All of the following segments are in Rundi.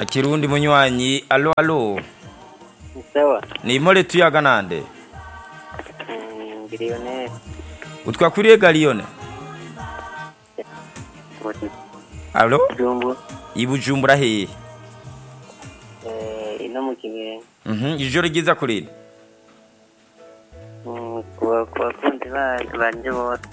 akiri uwundi munywanyi alo alo sawa ni imore tuyaga nande Mm, biliyoneri utwakuriye galiyone alo jumbu ibujumbura hehe eh, ino mu kibenga Mhm, ijoro ryiza kurindi Mm, ku ba- ku bakunzi bacu banje bose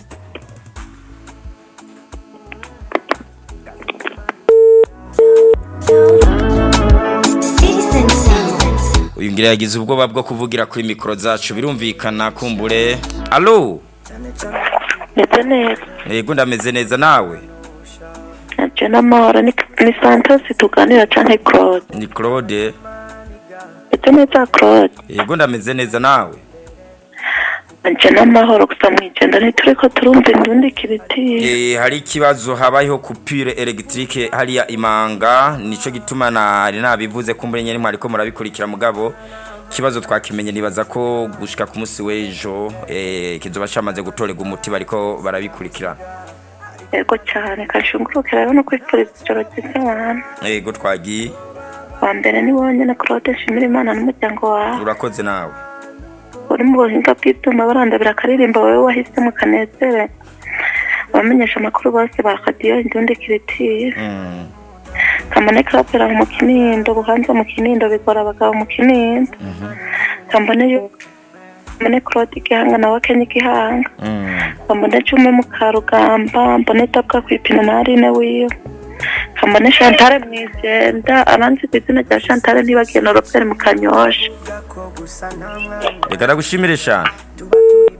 Citizen Sound. uyu ngira yagize ubwoba bwo kuvugira kuri mikoro zacu birumvikana kumbure alo meze neza yego ndameze neza nawe nabyo n'amahoro ni ni santos tuganira canke claude ni claude meze neza claude yego ndameze neza nawe nabyo n'amahoro gusa mwigenda ntituriko turumva indundi kiritiri Eh, hari ikibazo habayeho kupire elegitike hariya imanga nico gituma nari nabivuze kumbure nyene mwariko murabikurikira mugabo ikibazo twakimenye nibaza ko gushika ku munsi w'ejo eh, kizoba camaze gutorerwa umuti bariko barabikurikirana yego cyane kashunguruke rero no kwifuriza ijoro ryiza abantu yego twagiye wa mbere ni wowe nyene claude nshimira imana n'umuryango wawe urakoze nawe uri mu buhinga bw'ibyuma barandabira akaririmbo wowe wahisemo kanezere abamenyesha amakuru bose ba radiyo indundi kiritiri Mm, kambone karapera mu kinindo buhanza mu kinindo bigora abagabo mu kinindo kambone yu- kambone claude igihanga nawe kenya igihanga mm. kambone cume mu karugamba mbone dabwa kwipina na arine wiwe kambone chantale mwijenda abanzi ku izina rya chantale ntibagiye na robert mu kanyosha reka ndagushimire shana